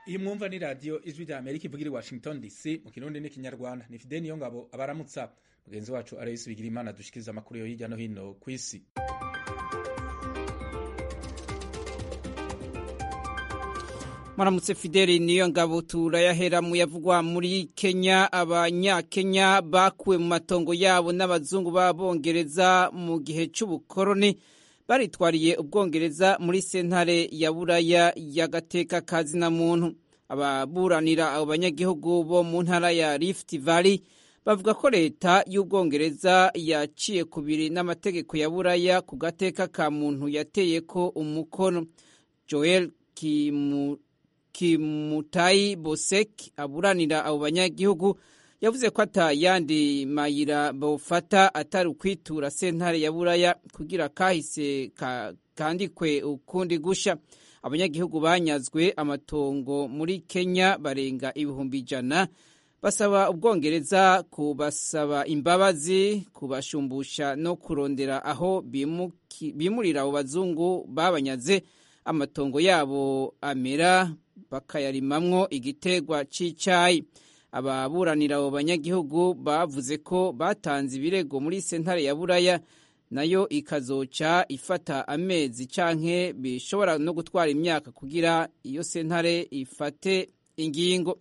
iyi mwumva ni radiyo ijwi rya amerika ivugira i washington dc mu kirundi n'ikinyarwanda ni fide niyo ngabo abaramutsa mugenzi wacu arayisi bigira imana dushikiriza amakuru yo hirya no hino ku isi Maramutse Fideli niyo ngabo turayahera mu yavugwa muri Kenya abanyakenya bakuwe mu matongo yabo n'abazungu b'abongereza mu gihe c'ubukoroni baritwariye ubwongereza muri sentare ya buraya y'agateka kazina muntu ababuranira abo banyagihugu bo mu ntara ya Rift Valley bavuga ko leta y'ubwongereza yaciye kubiri n'amategeko ya buraya ku gateka ka muntu yateye ko umukono Joel Kimu Kimutayi Bosek aburanira abo banyagihugu yavuze ko atayandi mayira bofata atari ukwitura sentare ya buraya kugira kahise ka, kandikwe ukundi gusha abanyagihugu banyazwe amatongo muri Kenya barenga ibihumbi ijana basaba ubwongereza kubasaba imbabazi kubashumbusha no kurondera aho bimurira abo bazungu babanyaze amatongo yabo amera bakayarimamwo igitegwa c'icayi ababuranira abo banyagihugu bavuze ko batanze ibirego muri sentare ya buraya nayo ikazoca ifata amezi canke bishobora no gutwara imyaka kugira iyo sentare ifate ingingo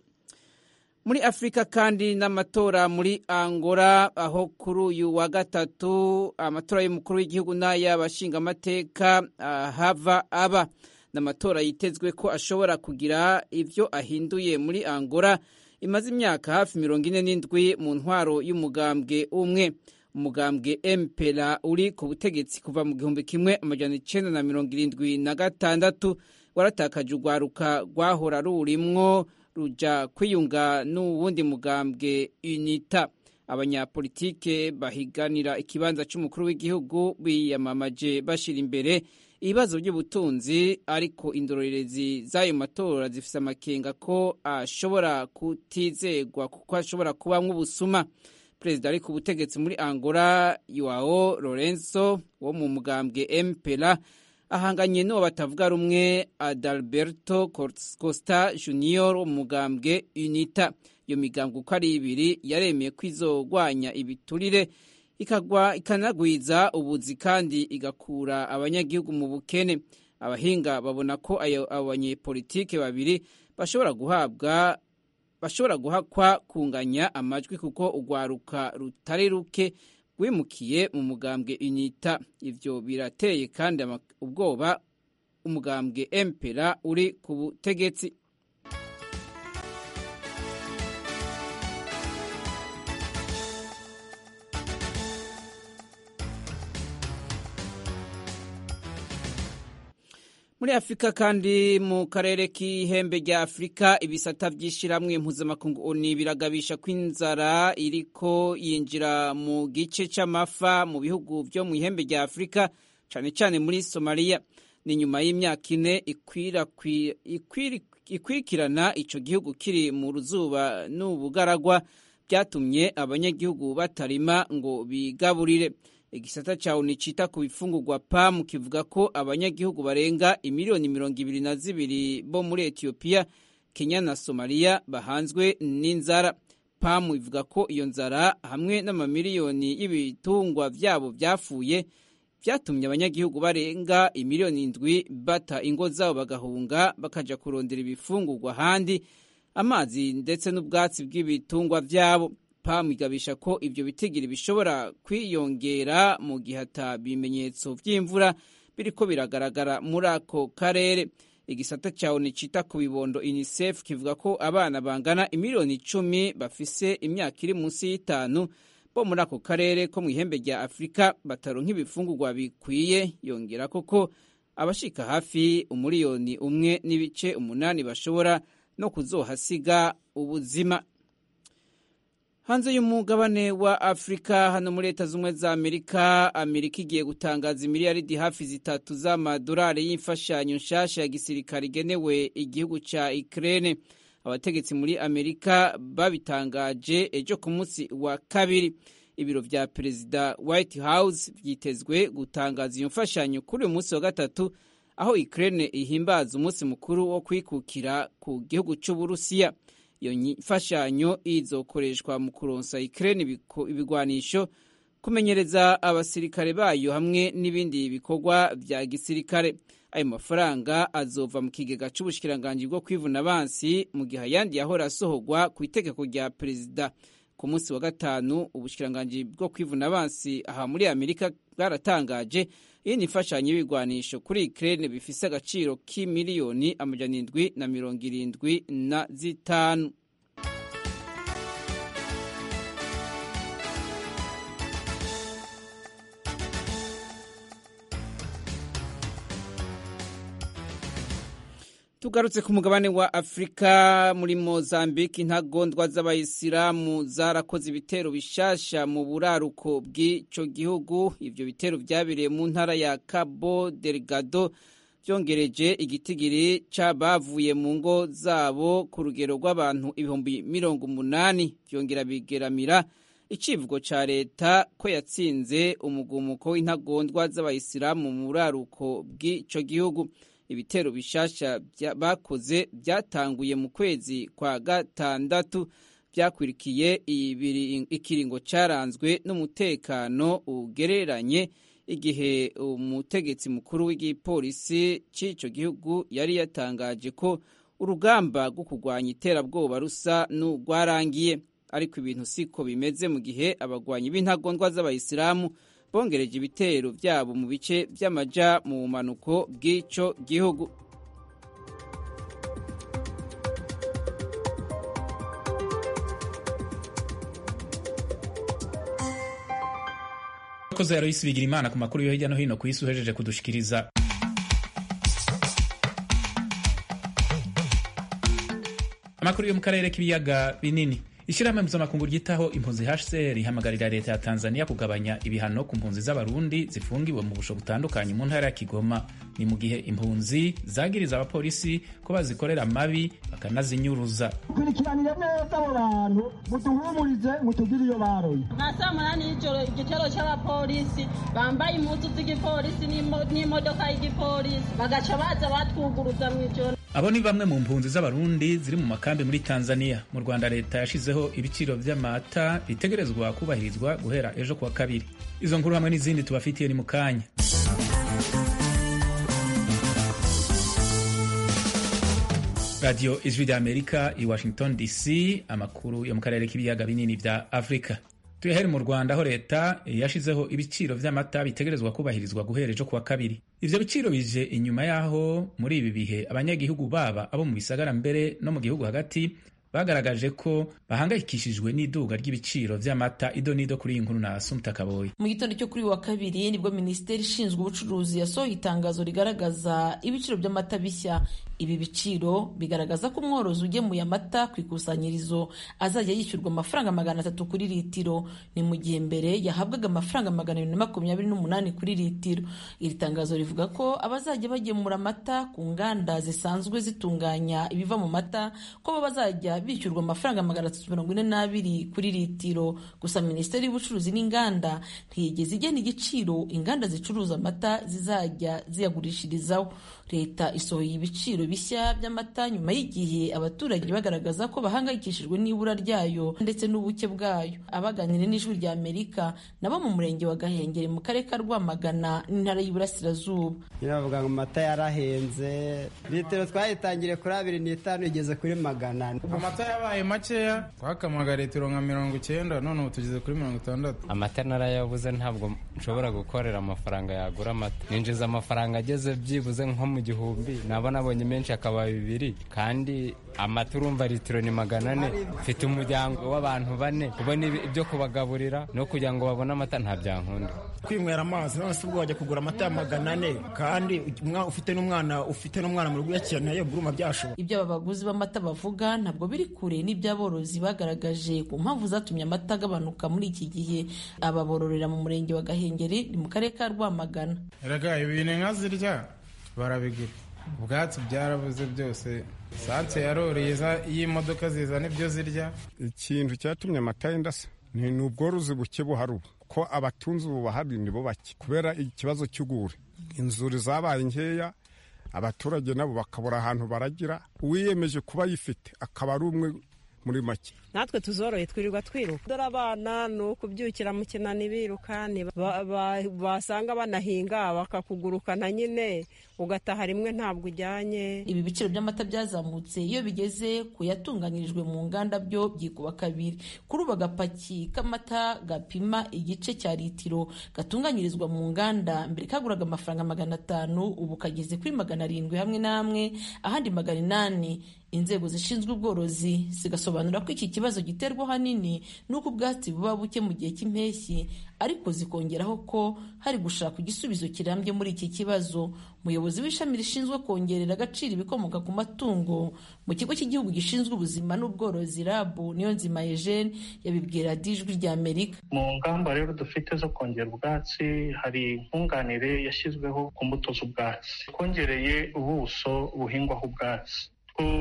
muri afurika kandi n'amatora muri angola aho kuri uyu wa gatatu amatora y'umukuru w'igihugu n'ay'abashingamateka hava aba n'amatora yitezwe ko ashobora kugira ivyo ahinduye muri angola imaze imyaka hafi mirongo ine n'indwi mu ntwaro y'umugambwe umwe umugambwe mpera uri ku butegetsi kuva mu gihumbi kimwe amajana icenda na mirongo irindwi na gatandatu waratakaje urwaruka rwahora rurimwo ruja kwiyunga n'uwundi mugambwe unita abanyapolitike bahiganira ikibanza c'umukuru w'igihugu biyamamaje bashira imbere ibibazo by'ubutunzi ariko indorerezi z'ayo matora zifise amakenga ko ashobora kutizegwa kuko ashobora kubamwo ubusuma perezida ari ku butegetsi muri angola yoao lorenzo wo mu mugambwe mpera ahanganye n'uwo batavuga rumwe adalberto costa junior wo mu mugambwe unita iyo migambwe uko ari ibiri yaremeye ko izogwanya ibiturire ikagwa ikanagwiza ubuzi kandi igakura abanyagihugu mu bukene abahinga babona ko abo banyepolitike babiri bashobora guhabwa bashobora guhakwa kunganya amajwi kuko urwaruka rutari ruke rwimukiye mu mugambwe unita ivyo birateye kandi ubwoba umugambwe empera uri ku butegetsi muri afurika kandi mu karere k'ihembe rya afurika ibisata by'ishyirahamwe mpuzamakungu oni biragabisha ko inzara iriko yinjira mu gice c'amafa mu bihugu vyo mu ihembe rya afurika cane cane muri somaliya ni nyuma y'imyaka ine ikwirikirana ico gihugu kiri mu ruzuba n'ubugaragwa byatumye abanyagihugu batarima ngo bigaburire igisata ca oni cita ku bifungurwa pamu kivuga ko abanyagihugu barenga imiliyoni mirongo ibiri na zibiri bo muri etiyopiya kenya na somaliya bahanzwe n'inzara pamu ivuga ko iyo nzara hamwe n'amamiliyoni y'ibitungwa vyabo vyapfuye vyatumye abanyagihugu barenga imiliyoni indwi bata ingo zabo bagahunga bakaja kurondera ibifungurwa ahandi amazi ndetse n'ubwatsi bw'ibitungwa vyabo pamu igabisha ko ivyo bitigiri bishobora kwiyongera mu gihe ata bimenyetso vy'imvura biriko biragaragara muri ako karere igisata ca oni cita ku bibondo unicef kivuga ko abana bangana imiliyoni icumi bafise imyaka iri munsi y'itanu bo muri ako karere ko mu ihembe rya afurika bataronka ibifungurwa bikwiye yongera koko abashika hafi umuriyoni umwe n'ibice umunani bashobora no kuzohasiga ubuzima hanze y'umugabane wa afurika hano muri leta z'ubumwe za amerika amerika igiye gutangaza imiliyaridi hafi zitatu z'amadolari y'imfashanyo nshasha ya gisirikare igenewe igihugu ca ukraine abategetsi muri amerika babitangaje ejo ku munsi wa kabiri ibiro vya perezida white house vyitezwe gutangaza iyo mfashanyo kuri uyu munsi wa gatatu aho Ukraine ihimbaza umunsi mukuru wo kwikukira ku gihugu c'Uburusiya iyo mfashanyo izokoreshwa mu kuronsa Ukraine ibigwanisho kumenyereza abasirikare bayo hamwe n'ibindi bikorwa vya gisirikare ayo mafaranga azova mu kigega c'ubushikiranganji bwo kwivuna abansi mu gihe ayandi yahora asohorwa ku itegeko rya perezida ku munsi wa gatanu ubushikiranganji bwo kwivuna abansi aha muri amerika bwaratangaje iyindi mfashanyo y'ibigwanisho kuri Ukraine bifise agaciro k'imiliyoni amajana indwi na mirongo irindwi na zitanu tugarutse ku mugabane wa afurika muri mozambique intagondwa z'abayisilamu zarakoze ibitero bishasha mu buraruko bw'ico gihugu ivyo bitero vyabereye mu ntara ya cabo delgado vyongereje igitigiri c'abavuye mu ngo zabo ku rugero rw'abantu ibihumbi mirongo umunani vyongera bigeramira icivugo ca leta ko yatsinze umugumuko w'intagondwa z'abayisilamu mu buraruko bw'ico gihugu ibitero bishasha bakoze byatanguye mu kwezi kwa gatandatu byakwirikiye ikiringo cyaranzwe n'umutekano ugereranye igihe umutegetsi mukuru w'igipolisi cy'icyo gihugu yari yatangaje ko urugamba rwo kurwanya iterabwoba rusa n'urwarangiye ariko ibintu siko bimeze mu gihe abagwanyi b'intagondwa z'abayisilamu bongereje ibitero byabo mu bice by'amaja mu bumanuko bw'icyo gihugu abakozi ya Loisi bigira imana ku makuru yo hirya no hino ku isi uhejeje kudushikiriza amakuru yo mu karere k'ibiyaga binini ishyirahamwe mpuzamakungu ryitaho impunzi HCR ihamagarira leta ya Tanzania kugabanya ibihano ku mpunzi z'abarundi zifungiwe mu busho butandukanye mu ntara ya Kigoma ni mu gihe impunzi zagiriza abapolisi ko bazikorera amabi bakanazinyuruza kurikiranire neza abo bantu muduhumurize mutugire iyo baroye nka saa munani y'ijoro igitero cy'abapolisi bambaye impuzu z'igipolisi n'imodoka y'igipolisi bagaca baza batwuguruza mu ijoro abo ni bamwe mu mpunzi z'abarundi ziri mu makambi muri tanzania mu rwanda leta yashizeho ibiciro vy'amata bitegerezwa kubahirizwa guhera ejo kuwa kabiri izo nkuru hamwe n'izindi tubafitiye ni mu kanya radiyo ijwi rya amerika i washington dc amakuru yo mu karere k'ibiyaga binini vya afurika tuyahere mu rwanda aho leta yashizeho ibiciro vy'amata bitegerezwa kubahirizwa guhera ejo kuwa kabiri ivyo biciro bije inyuma y'aho muri ibi bihe abanyagihugu baba abo mu bisagara mbere no mu gihugu hagati bagaragaje ko bahangayikishijwe n'iduga ry'ibiciro vy'amata ido n'ido kuri iyi nkuru na Asumta Kaboyi mu gitondo cyo kuri wa kabiri nibwo minisiteri ishinzwe ubucuruzi yasohoye itangazo rigaragaza ibiciro by'amata bishya ibi biciro bigaragaza ko umworozi ugemuye amata ku ikusanyirizo azajya yishyurwa amafaranga magana atatu kuri litiro ni mu gihe mbere yahabwaga amafaranga magana abiri na makumyabiri n'umunani kuri litiro iri tangazo rivuga ko abazajya bagemura amata ku nganda zisanzwe zitunganya ibiva mu mata ko bo bazajya bishyurwa amafaranga magana atatu mirongo ine n'abiri kuri litiro gusa minisiteri y'ubucuruzi n'inganda ntiyigeze igena igiciro inganda zicuruza amata zizajya ziyagurishirizaho leta isohoye ibiciro bishya by'amata nyuma y'igihe abaturage bagaragaza ko bahangayikishijwe n'ibura ryayo ndetse n'ubuke bwayo abaganira n'ijwi rya amerika nabo mu murenge wa gahengeri mu karere ka rwamagana n'intara y'iburasirazuba bavuga ngo amata yarahenze litiro twayitangiriye kuri abiri n'itanu igeze kuri magana ane amata yabaye makeya twakamaga litiro nka mirongo icyenda none ubu tugeze kuri mirongo itandatu amata narayabuze ntabwo nshobora gukorera amafaranga yagura amata ninjiza amafaranga ageze byibuze nko mu gihumbi naba nabonye menshi akaba bibiri kandi amata urumva litiro ni magana ane mfite umuryango w'abantu bane kubona ibyo kubagaburira no kugira ngo babone amata nta byankunda kwinywera amazi none se ubwo wajya kugura amata ya magana ane kandi ufite n'umwana ufite n'umwana mu rugo uyakeneye guruma byashoboka ibyo aba baguzi b'amata bavuga ntabwo biri kure n'iby'aborozi bagaragaje ku mpamvu zatumye amata agabanuka muri iki gihe ababororera mu murenge wa gahengeri ni mu karere ka rwamagana erega ibintu inka zirya barabigura ubwatsi byarabuze byose sanse yaroreye iyo imodoka zizana ibyo zirya ikintu cyatumye amata yenda se ni ubworozi buke buhari ubu ko abatunzi ubu bahari ni bo bake kubera ikibazo cy'ugure inzuri zabaye nkeya abaturage nabo bakabura ahantu baragira uwiyemeje kuba ayifite akaba ari umwe muri make natwe tuzoroye twirirwa twiruka dore abana ni ukubyukira mu kinani biruka basanga banahinga bakakugurukana nyine ugataha rimwe ntabwo ujyanye ibi biciro by'amata byazamutse iyo bigeze ku yatunganyirijwe mu nganda byo byikuba kabiri kuri ubu agapaki k'amata gapima igice cya litiro gatunganyirizwa mu nganda mbere kaguraga amafaranga magana atanu ubu kageze kuri magana arindwi hamwe n'amwe ahandi magana inani inzego zishinzwe ubworozi zigasobanura ko iki kibazo giterwa ahanini n'uko ubwatsi buba buke mu gihe cy'impeshyi ariko zikongeraho ko hari gushaka igisubizo kirambye muri iki kibazo umuyobozi w'ishami rishinzwe kongerera agaciro ibikomoka ku matungo mu kigo cy'igihugu gishinzwe ubuzima n'ubworozi rabu niyo nzima eugene yabibwira dijwi rya amerika mu ngamba rero dufite zo kongera ubwatsi hari nkunganire yashyizweho ku mbuto z'ubwatsi twongereye ubuso buhingwaho ubwatsi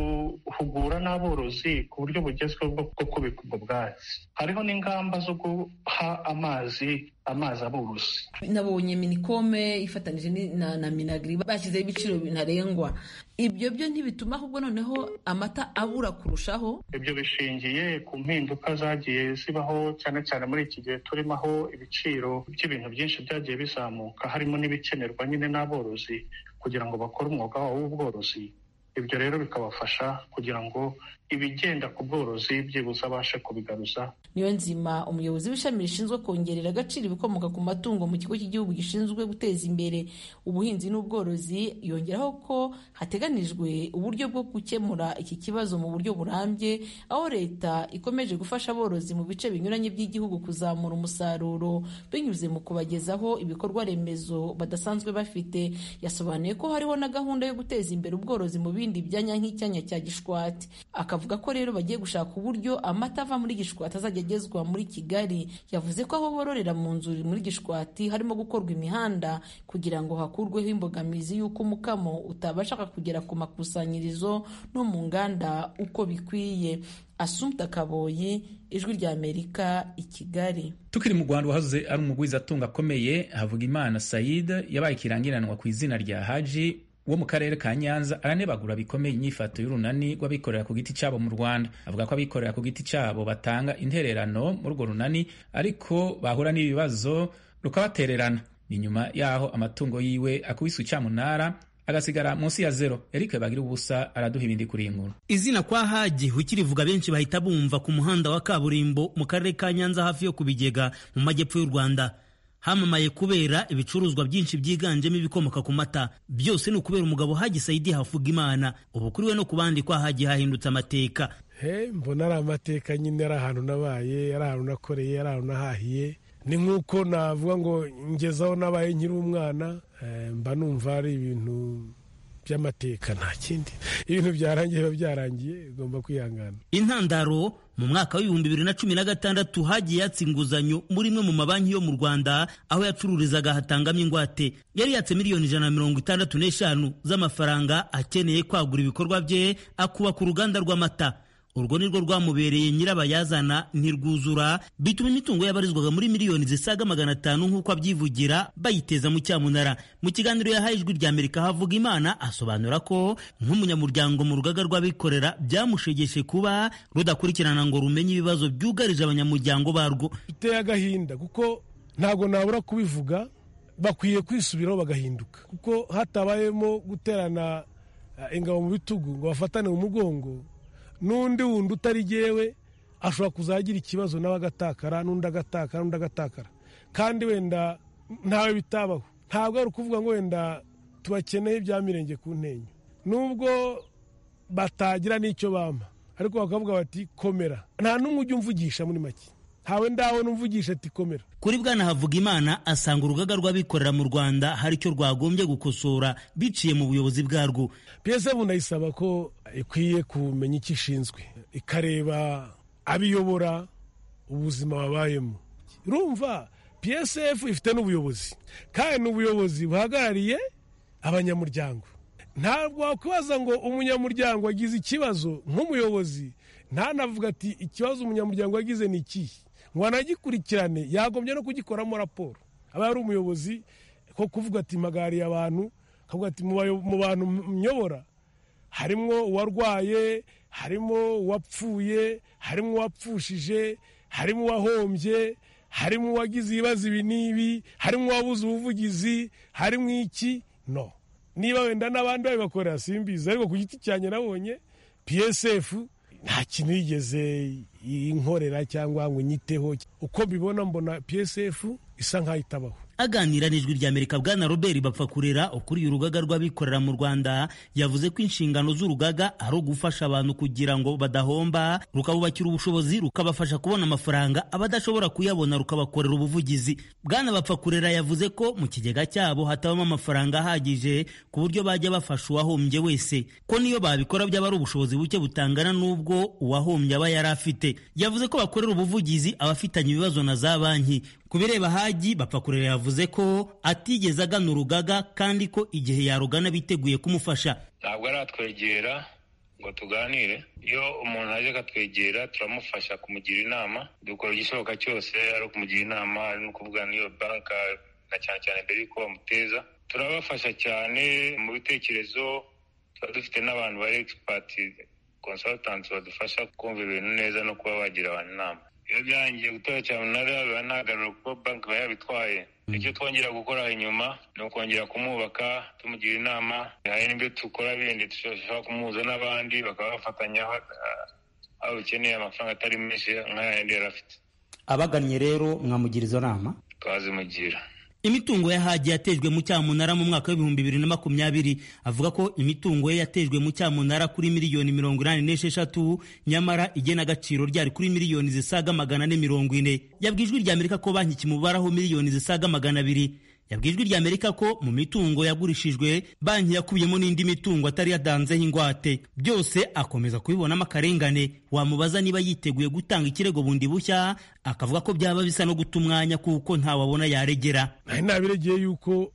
guhugura n'aborozi ku buryo bugezweho bwo kubika ubwo bwatsi hariho n'ingamba zo guha amazi amazi aborozi nabonye minikome ifatanyije na, na minagiri bashyizeho ibiciro ntarengwa ibyo byo ntibituma ahubwo noneho amata abura kurushaho ibyo bishingiye ku mpinduka zagiye zibaho cyane cyane muri iki gihe turimo aho ibiciro by'ibintu byinshi byagiye bizamuka harimo n'ibikenerwa nyine n'aborozi kugira ngo bakore umwuga wabo w'ubworozi ibyo rero bikabafasha kugira ngo ibigenda ku bworozi byibuze abashe kubigaruza niyo nzima umuyobozi w'ishami rishinzwe kongerera agaciro ibikomoka ku matungo mu kigo cy'igihugu gishinzwe guteza imbere ubuhinzi n'ubworozi yongeraho ko hateganijwe uburyo bwo gukemura iki kibazo mu buryo burambye aho leta ikomeje gufasha aborozi mu bice binyuranye by'igihugu kuzamura umusaruro binyuze mu kubagezaho ibikorwa remezo badasanzwe bafite yasobanuye ko hariho na gahunda yo guteza imbere ubworozi mu bindi byanya nk'icyanya cya gishwati akavuga ko rero bagiye gushaka uburyo amata ava muri gishwati azajya agezwa muri kigali yavuze ko aho bororera mu nzu muri gishwati harimo gukorwa imihanda kugira ngo hakurweho imbogamizi y'uko umukamo utabasha kugera ku makusanyirizo no mu nganda uko bikwiye asumta kaboyi ijwi rya amerika i kigali tukiri mu rwanda wahoze ari umugwizatunga akomeye havuga imana sayid yabaye ikirangiranwa ku izina rya haji wo mu karere ka nyanza aranebagura bikomeye inyifato y'urunani rw'abikorera ku giti cyabo mu rwanda avuga ko abikorera ku giti cyabo batanga intererano muri urwo runani ariko bahura n'ibibazo rukabatererana ni nyuma y'aho amatungo yiwe akubise icyamunara agasigara munsi ya zero Eric bagira ubusa araduha ibindi kuri iyi nkuru izina kwa haji ukirivuga benshi bahita bumva ku muhanda wa kaburimbo mu karere ka nyanza hafi yo ku bigega mu majyepfo y'u rwanda hamamaye kubera ibicuruzwa byinshi byiganjemo ibikomoka ku mata byose ni ukubera umugabo Haji Saidi havuga imana ubu kuri we no ku bandi kwa Haji hahindutse amateka he mbona ari amateka nyine ari ahantu nabaye ari ahantu nakoreye ari ahantu nahahiye ni nk'uko navuga ngo ngezaho nabaye nkiri umwana mba numva ari ibintu by'amateka nta kindi ibintu byarangiye biba byarangiye ugomba kwihangana intandaro mu mwaka w'ibihumbi bibiri na cumi na gatandatu hagiye yatsa inguzanyo muri imwe mu mabanki yo mu rwanda aho yacururizaga hatangamo ingwate yari yatse miliyoni ijana na mirongo itandatu n'eshanu z'amafaranga akeneye kwagura ibikorwa bye akubaka uruganda rw'amata urwo ni rwo rwamubereye nyirabayazana ntirwuzura bituma imitungo yabarizwaga muri miliyoni zisaga magana atanu nk'uko abyivugira bayiteza mu cyamunara mu kiganiro yahaye ijwi rya amerika havuga imana asobanura ko nk'umunyamuryango mu rugaga rw'abikorera byamushegeshe kuba rudakurikirana ngo rumenye ibibazo byugarije abanyamuryango barwo biteye agahinda kuko ntabwo nabura kubivuga bakwiye kwisubiraho bagahinduka kuko hatabayemo guterana ingabo mu bitugu ngo bafatane mu mugongo n'undi wundi utari jyewe ashobora kuzagira ikibazo nawe agatakara n'undi agatakara n'undi agatakara kandi wenda ntawe bitabaho ntabwo ari ukuvuga ngo wenda tubakeneye ibya mirenge ku ntenyo nubwo batagira n'icyo bampa ariko bakavuga bati komera nta n'umwe ujya umvugisha muri make ntawe ndabona umvugisha ati komera kuri bwana havuga imana asanga urugaga rw'abikorera mu rwanda hari icyo rwagombye gukosora biciye mu buyobozi bwarwo piyese bunayisaba ko ikwiye kumenya icyo ishinzwe ikareba abiyobora ubuzima babayemo urumva psf ifite n'ubuyobozi kandi ni ubuyobozi buhagarariye abanyamuryango ntabwo wakwibaza ngo umunyamuryango agize ikibazo nk'umuyobozi ntanavuga ati ikibazo umunyamuryango yagize ni ikihe ngo anagikurikirane yagombye no kugikoramo raporo aba ari umuyobozi ko kuvuga ati mpagariye abantu akavuga ati mu bantu myobora harimo uwarwaye harimo uwapfuye harimo uwapfushije harimo uwahombye harimo uwagize ibibazo ibi n'ibi harimo uwabuze ubuvugizi harimo iki no niba wenda n'abandi babibakorera simbizi ariko ku giti cyanjye nabonye psf nta kintu yigeze inkorera cyangwa ngo nyiteho uko mbibona mbona psf isa nk'aho itabaho aganira n'ijwi rya amerika bwana robert bapfakurera ukuriye urugaga rw'abikorera mu rwanda yavuze ko inshingano z'urugaga ari ugufasha abantu kugira ngo badahomba rukabubakira ubushobozi rukabafasha kubona amafaranga abadashobora kuyabona rukabakorera ubuvugizi bwana bapfakurera yavuze ko mu kigega cyabo hatabamo amafaranga ahagije ku buryo bajya bafasha uwahombye wese ko niyo babikora byaba ari ubushobozi buke butangana n'ubwo uwahombye aba yari afite yavuze ko bakorera ubuvugizi abafitanye ibibazo na za banki ku bireba hagi bapfakurera yavuze ko atigeze agana urugaga kandi ko igihe yarugana biteguye kumufasha ntabwo aratwegera ngo tuganire iyo umuntu aje akatwegera turamufasha kumugira inama dukora igishoboka cyose ari ukumugira inama ari no kuvugana n'iyo banka na cyane cyane mbere y'uko bamuteza turabafasha cyane mu bitekerezo tuba dufite n'abantu bari egisipati konsatanti badufasha kumva ibintu neza no kuba bagira abantu inama iyo byarangiye gutora cyamunara biba ntagarura kuko banki iba yabitwaye icyo twongera gukora inyuma ni ukongera kumwubaka tumugira inama hari n'ibyo dukora bindi dushobora kumuhuza n'abandi bakaba bafatanya aho ukeneye amafaranga atari menshi nk'ayandi yari afite abagannye rero mwamugira izo nama twazimugira imitungo ya hagi yatejwe mu cyamunara mu mwaka w'ibihumbi bibiri na makumyabiri avuga ko imitungo ye yatejwe mu cyamunara kuri miliyoni mirongo inani n'esheshatu nyamara igenagaciro ryari kuri miliyoni zisaga magana ane mirongo ine yabwijwe rya amerika ko banki kimubaraho miliyoni zisaga magana abiri yabwijwe rya amerika ko mu mitungo yagurishijwe banki yakubiyemo n'indi mitungo atari yadanzeho ingwate byose akomeza kubibonamo akarengane wamubaza niba yiteguye gutanga ikirego bundi bushya akavuga ko byaba bisa no guta umwanya kuko ntawabona yaregera nari nabiregeye yuko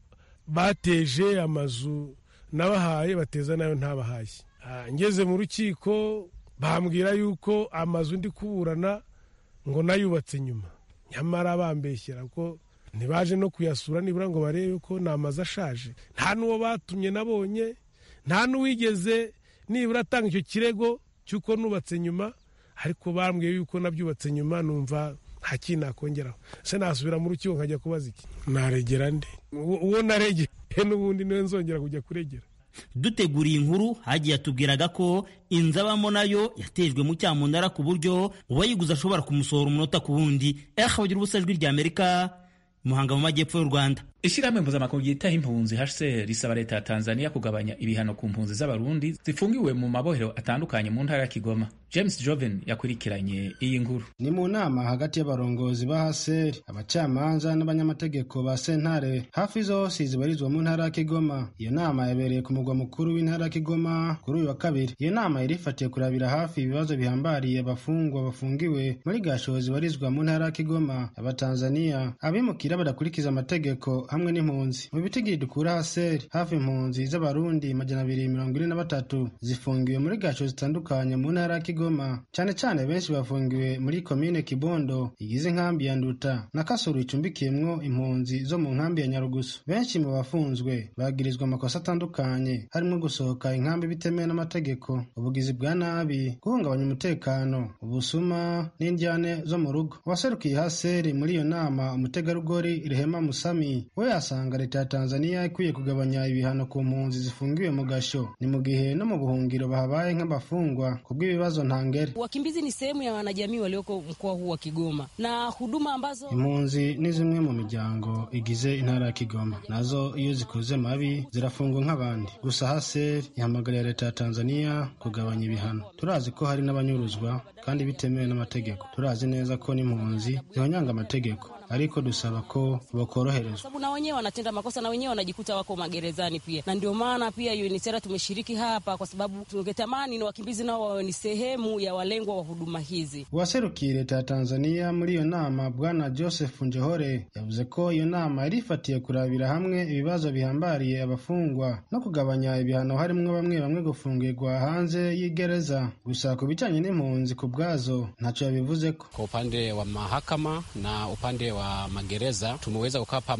bateje amazu nabahaye bateza nayo ntabahaye ngeze mu rukiko bambwira yuko amazu ndi kuburana ngo nayubatse nyuma nyamara bambeshyera ko ntibaje no kuyasura nibura ngo barebe ko ni amazu ashaje nta n'uwo batumye nabonye nta n'uwigeze nibura atanga icyo kirego cy'uko nubatse nyuma ariko bambwiye yuko nabyubatse nyuma numva nta kintu nakongeraho se nasubira mu rukiko nkajya kubaza iki naregera nde uwo naregeye n'ubundi niwe nzongera kujya kuregera duteguriye inkuru hagiye atubwiraga ko inzu abamo nayo yatejwe mu cyamunara ku buryo uwayiguze ashobora kumusohora umunota ku wundi eha bagira ubusa ijwi rya amerika muhanga mu majyepfo y'u rwanda ishyirahamwe mpuzamakungu ryitaho impunzi hcr risaba leta ya tanzania kugabanya ibihano ku mpunzi z'abarundi zifungiwe mu mabohero atandukanye mu ntara ya kigoma james joven yakurikiranye iyi nkuru ni mu nama hagati y'abarongozi ba hcr abacamanza n'abanyamategeko ba sentare hafi zose zibarizwa mu ntara ya kigoma iyo nama yabereye ku mugwa mukuru w'intara ya kigoma kuri uyu wa kabiri iyo nama yari ifatiye kurabira hafi ibibazo bihambariye abafungwa bafungiwe muri gasho zibarizwa mu ntara ya kigoma abatanzaniya abimukira badakurikiza amategeko hamwe n'impunzi mu bitigiri dukura haseri hafi impunzi z'abarundi majana abiri mirongo ine na batatu zifungiwe muri gaco zitandukanye mu ntara ya kigoma cyane cyane benshi bafungiwe muri komine kibondo igize inkambi ya nduta na kasuru icumbikiyemwo impunzi zo mu nkambi ya nyarugusu benshi mu bafunzwe bagirizwa amakosa atandukanye harimo gusohoka inkambi bitemewe n'amategeko ubugizi bwa nabi guhungabanya umutekano ubusuma n'indyane zo mu rugo uwaserukiye haseri muri iyo nama umutegarugori rehema musami we yasanga leta ya tanzania ikwiye kugabanya ibihano ku mpunzi zifungiwe mu gasho ni mu gihe no mu buhungiro bahabaye nk'abafungwa ku bw'ibibazo ntangere wakimbizi ni sehemu ya wanajamii walioko mkoa huu wa kigoma na huduma ambazo impunzi ni zimwe mu miryango igize intara ya kigoma nazo iyo zikoze mabi zirafungwa nk'abandi gusa haseri ihamagarira leta ya tanzania kugabanya ibihano turazi ko hari n'abanyuruzwa kandi bitemewe n'amategeko turazi neza ko n'impunzi zihonyanga amategeko ariko dusaba ko bakoroherezwa sababu na wenyewe wanatenda makosa na wenyewe wanajikuta wako magerezani pia, na ndio maana pia UNHCR tumeshiriki hapa, kwa sababu tungetamani ni wakimbizi nao wawe ni sehemu ya walengwa wa huduma hizi. uwaserukiye leta ya tanzania muri iyo nama bwana joseph njohore yavuze ko iyo nama yari ifatiye kurabira hamwe ibibazo bihambariye abafungwa no kugabanya ibihano harimwo bamwe bamwe gufungirwa hanze y'igereza gusa ku bijyanye n'impunzi ku bwazo ntacyo yabivuzeko Kwa upande wa mahakama na upande wa magereza tumeweza kukaa pamoja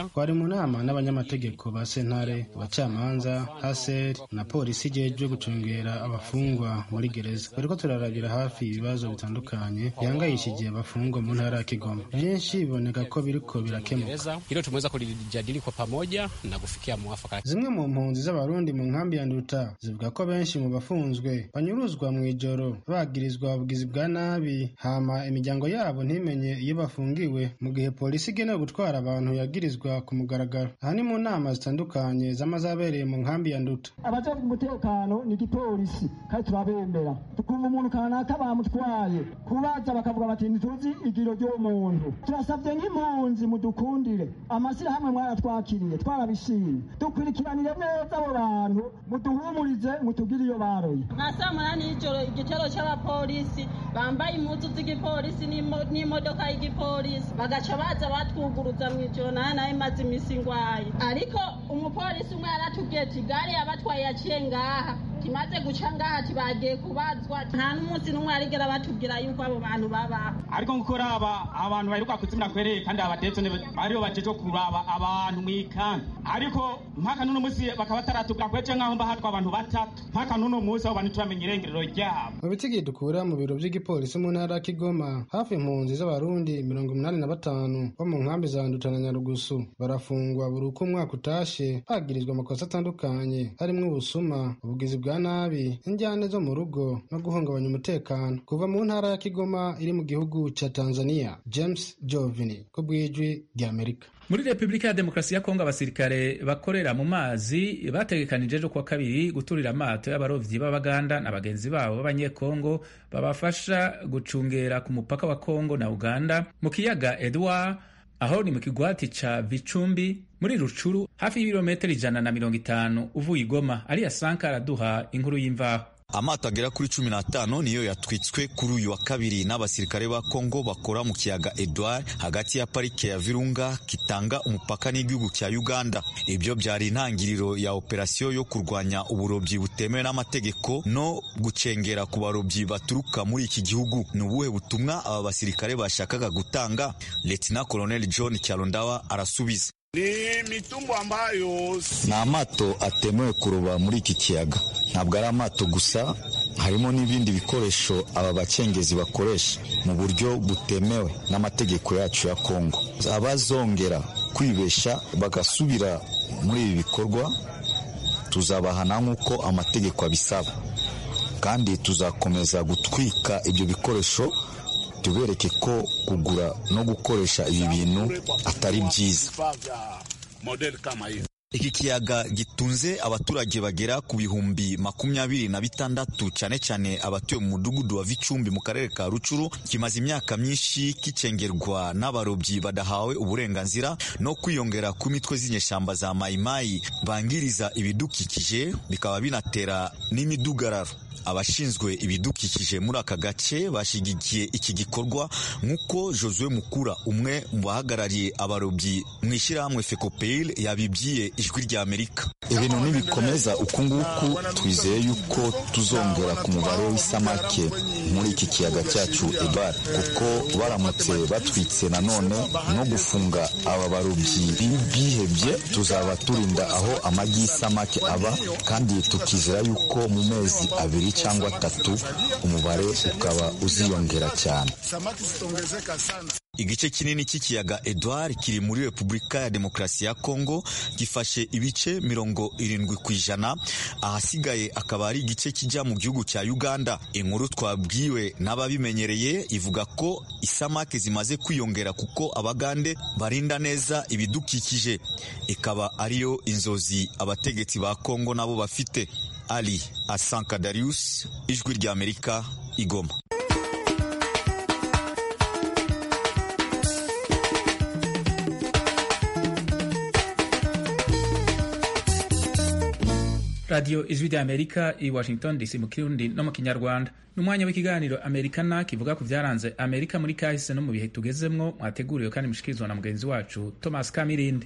twari mu nama n'abanyamategeko ba sentare abacamanza haseri na polisi ijejwe gucungera abafungwa muri gereza bariko turarabira hafi ibibazo bitandukanye bihangayishije abafungwa mu ntara ya kigoma byinshi biboneka ko biriko birakemuka hilo tumeweza kulijadili kwa pamoja na kufikia mwafaka. zimwe mu mpunzi z'abarundi mu nkambi ya nduta zivuga ko benshi mu bafunzwe banyuruzwa mu ijoro bagirizwa ubugizi bwa nabi hama imiryango yabo ntimenye iyo bafungiwe mu gihe polisi igenewe gutwara abantu yagirizwa ku mugaragaro aha ni mu nama zitandukanye z'amazabereye mu nkambi ya nduta abajejwe umutekano ni igipolisi kandi turabemera tukumva umuntu kanaka bamutwaye kubaza bakavuga bati ntituzi igiro ry'uwo muntu turasabye nk'impunzi mudukundire amashyirahamwe mwaratwakiriye twarabishimye dukurikiranire neza abo bantu muduhumurize mutugire iyo baroye nka saa munani y'ijoro igitero cy'abapolisi bambaye impuzu z'igipolisi n'imo- n'imodoka y'igipolisi bagaca baza batwuguruza mu ijoro nayo nayo imaze iminsi ingwaye ariko umupolisi umwe yaratubwiye ati gare yabatwaye yaciye ngaha kimaze guca ngaha tibagiye kubazwa nta n'umunsi n'umwe yarigera batubwira yuko abo bantu babaho ariko nk'uko uraba abantu baheruka kuzimira kwereye kandi abatetso bariho bajejwe kuraba abantu mu ikambi ariko mpaka n'uno munsi bakaba bataratubwira kwece nk'aho mba hatwa abantu batatu mpaka n'uno munsi abo bantu turamenya irengerero ryabo mu bitigi dukura mu biro by'igipolisi mu ntara ya kigoma hafi impunzi z'abarundi mirongo umunani na batanu bo mu nkambi za nduta na nyarugusu barafungwa buri uko umwaka utashe bagirizwa amakosa atandukanye harimo ubusuma ubugizi bwa nabi injyane zo mu rugo no guhungabanya umutekano kuva mu ntara ya kigoma iri mu gihugu cya tanzania james jovini ku bw'ijwi ry'amerika muri repubulika ya demokarasi ya kongo abasirikare bakorera mu mazi bategekanije ejo kuwa kabiri guturira amato y'abarovyi b'abaganda na bagenzi babo b'abanyekongo babafasha gucungera ku mupaka wa kongo na uganda mu kiyaga edward aho ni mu kigwati ca vicumbi muri rucuru hafi y'ibirometero ijana na mirongo itanu uvuye igoma ariya sanka araduha inkuru y'imvaho amato agera kuri cumi n'atanu niyo yatwitswe kuri uyu wa kabiri n'abasirikare ba kongo bakora mu kiyaga edward hagati ya parike ya virunga kitanga umupaka n'igihugu cya uganda ibyo byari intangiriro ya operasiyo yo kurwanya uburobyi butemewe n'amategeko no gucengera ku barobyi baturuka muri iki gihugu ni ubuhe butumwa aba basirikare bashakaga gutanga letina colonel john cyalondawa arasubiza ni mitumbo ambayo ni amato atemewe kuroba muri iki kiyaga ntabwo ari amato gusa harimo n'ibindi bikoresho aba bacengezi bakoresha mu buryo butemewe n'amategeko yacu ya kongo abazongera kwibesha bagasubira muri ibi bikorwa tuzabahana nk'uko amategeko abisaba kandi tuzakomeza gutwika ibyo bikoresho tubereke ko kugura no gukoresha ibi bintu atari byiza iki kiyaga gitunze abaturage bagera ku bihumbi makumyabiri na bitandatu cyane cyane abatuye mu mudugudu wa Vicumbi mu karere ka Rucuru kimaze imyaka myinshi kicengerwa n'abarobyi badahawe uburenganzira no kwiyongera ku mitwe z'inyeshyamba za mayimayi bangiriza ibidukikije bikaba binatera n'imidugararo abashinzwe ibidukikije muri aka gace bashyigikiye iki gikorwa nk'uko Josue Mukura umwe mu bahagarariye abarobyi mu ishyirahamwe FECOPEIL yabibwiye ijwi rya Amerika ibintu nibikomeza uku nguku twizeye yuko tuzongera ku mubare w'isamake muri iki kiyaga cyacu Edward kuko baramutse batwitse nanone no gufunga aba barobyi bihebye tuzaba turinda aho amagi y'isamake aba kandi tukizera yuko mu mezi abiri cyangwa atatu umubare ukaba uziyongera cyane igice kinini cy'ikiyaga Edward kiri muri Repubulika ya Demokarasi ya Kongo gifashe ibice mirongo irindwi ku ijana ahasigaye akaba ari igice kijya mu gihugu cya Uganda inkuru twabwiwe n'ababimenyereye ivuga ko isamake zimaze kwiyongera kuko abagande barinda neza ibidukikije ikaba ariyo inzozi abategetsi ba Kongo nabo bafite Ali Asanka Darius ijwi rya Amerika igoma radiyo ijwi rya amerika i washington dc mu kirundi no mu kinyarwanda ni umwanya w'ikiganiro amerikana kivuga ku byaranze amerika muri kahise no mu bihe tugezemwo mwateguriwe kandi mushikirizwa na mugenzi wacu thomas kamirindi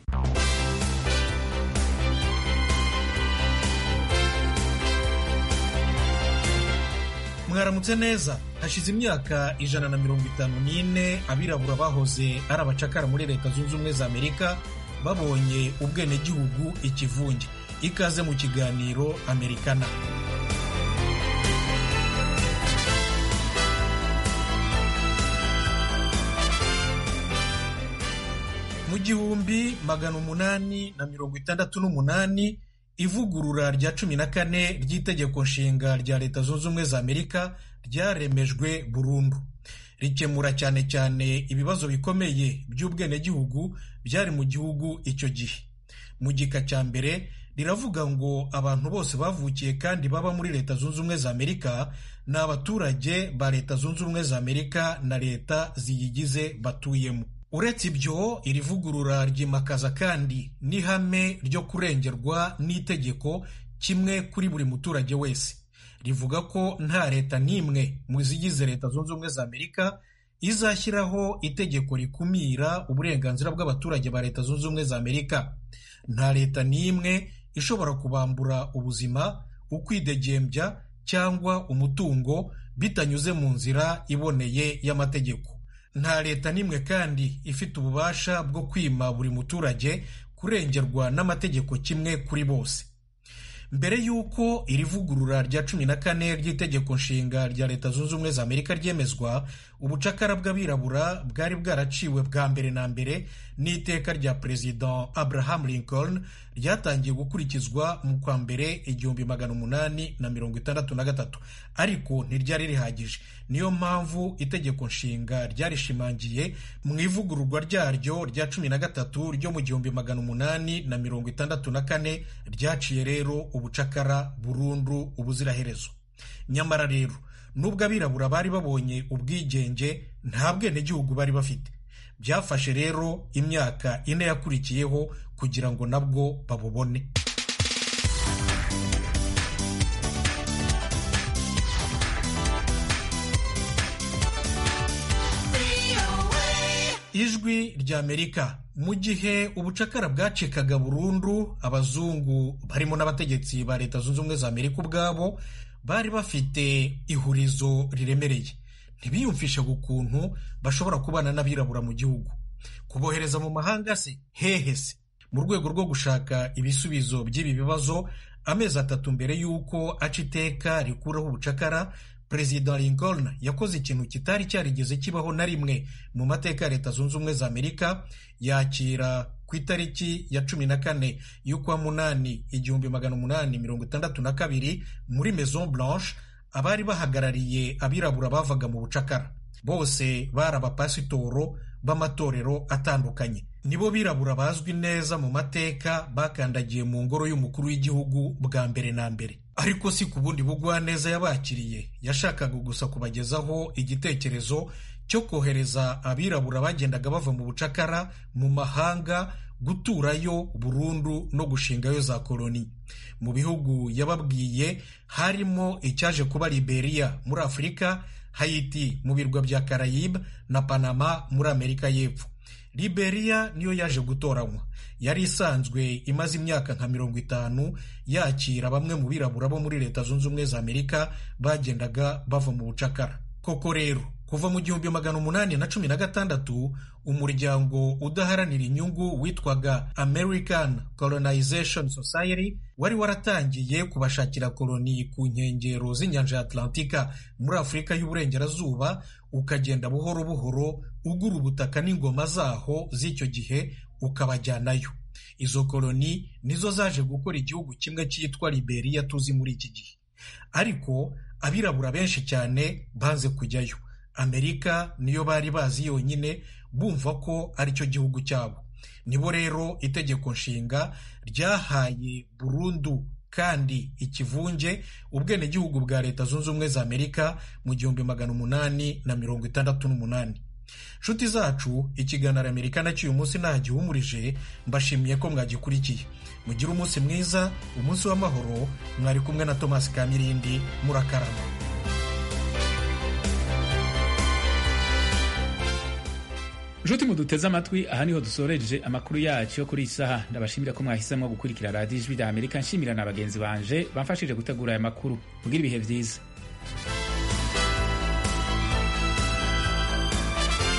mwaramutse neza hashize imyaka ijana na mirongo itanu n'ine abirabura bahoze ari abacakara muri leta zunze ubumwe za amerika babonye ubwenegihugu ikivunge ikaze mu kiganiro amerikana mu gihumbi magana umunani na mirongo itandatu n'umunani ivugurura rya cumi na kane ry'itegeko nshinga rya leta zunze ubumwe za amerika ryaremejwe burundu rikemura cyane cyane ibibazo bikomeye by'ubwenegihugu byari mu gihugu icyo gihe mu gika cya mbere riravuga ngo abantu bose bavukiye kandi baba muri leta zunze ubumwe za amerika ni abaturage ba leta zunze ubumwe za amerika na leta ziyigize batuyemo uretse ibyo iri vugurura ryimakaza kandi n'ihame ryo kurengerwa n'itegeko kimwe kuri buri muturage wese rivuga ko nta leta n'imwe mu zigize leta zunze ubumwe za amerika izashyiraho itegeko rikumira uburenganzira bw'abaturage ba leta zunze ubumwe za amerika nta leta n'imwe ishobora kubambura ubuzima ukwidegembya cyangwa umutungo bitanyuze mu nzira iboneye y'amategeko nta leta n'imwe kandi ifite ububasha bwo kwima buri muturage kurengerwa n'amategeko kimwe kuri bose mbere y'uko iri vugurura rya cumi na kane ry'itegeko nshinga rya leta zunze ubumwe za amerika ryemezwa ubucakara bw'abirabura bwari bwaraciwe bwa mbere na mbere n'iteka rya perezida abraham lincoln ryatangiye gukurikizwa mu kwa mbere igihumbi magana umunani na mirongo itandatu na gatatu ariko ntiryari rihagije niyo mpamvu itegeko nshinga ryarishimangiye mu ivugururwa ryaryo rya cumi na gatatu ryo mu gihumbi magana umunani na mirongo itandatu na kane ryaciye rero ubucakara burundu ubuziraherezo nyamara rero nubwo abirabura bari babonye ubwigenge nta bwenegihugu bari bafite byafashe rero imyaka ine yakurikiyeho kugira ngo nabwo babubone ijwi ry'amerika mu gihe ubucakara bwacikaga burundu abazungu barimo n'abategetsi ba leta zunze ubumwe za amerika ubwabo bari bafite ihurizo riremereye ntibiyumvishe ukuntu bashobora kubana n'abirabura mu gihugu kubohereza mu mahanga se hehe se mu rwego rwo gushaka ibisubizo by'ibi bibazo amezi atatu mbere y'uko aca iteka rikuraho ubucakara perezida lincoln yakoze ikintu kitari cyarigeze kibaho na rimwe mu mateka ya leta zunze ubumwe za amerika yakira ku itariki ya cumi na kane y'ukwa munani igihumbi magana umunani mirongo itandatu na kabiri muri maison blanche abari bahagarariye abirabura bavaga mu bucakara bose bari abapasitoro b'amatorero atandukanye nibo birabura bazwi neza mu mateka bakandagiye mu ngoro y'umukuru w'igihugu bwa mbere na mbere ariko si ku bundi bugwaneza yabakiriye yashakaga gusa kubagezaho igitekerezo cyo kohereza abirabura bagendaga bava mu bucakara mu mahanga guturayo burundu no gushingayo za koloni mu bihugu yababwiye harimo icyaje kuba liberia muri afurika hayiti mu birwa bya karayibe na panama muri amerika y'epfo liberia niyo yaje gutoranywa yari isanzwe imaze imyaka nka mirongo itanu yakira bamwe mu birabura bo muri leta zunze ubumwe za amerika bagendaga bava mu bucakara koko rero kuva mu gihumbi magana umunani na cumi na gatandatu umuryango udaharanira inyungu witwaga american colonization society wari waratangiye kubashakira koloni ku nkengero z'inyanja ya atlantika muri afurika y'uburengerazuba ukagenda buhoro buhoro ugura ubutaka n'ingoma zaho z'icyo gihe ukabajyanayo izo koloni nizo zaje gukora igihugu kimwe cyitwa liberia tuzi muri iki gihe ariko abirabura benshi cyane banze kujyayo amerika niyo bari bazi yonyine bumva ko aricyo gihugu cyabo nibo rero itegeko nshinga ryahaye burundu kandi ikivunge ubwenegihugu bwa leta zunze ubumwe za amerika mu gihumbi magana umunani na mirongo itandatu n'umunani nshuti zacu ikiganiro amerika nacyo uyu munsi ntagihumurije mbashimiye ko mwagikurikiye mugire umunsi mwiza umunsi w'amahoro mwari kumwe na tomasi kamirindi murakarama nshuti muduteze amatwi aha niho dusoreje amakuru yacu yo kuri iyi saha ndabashimira ko mwahisemo gukurikira radiyo ijwi rya amerika nshimira na bagenzi banje bamfashije gutegura aya makuru mugire ibihe byiza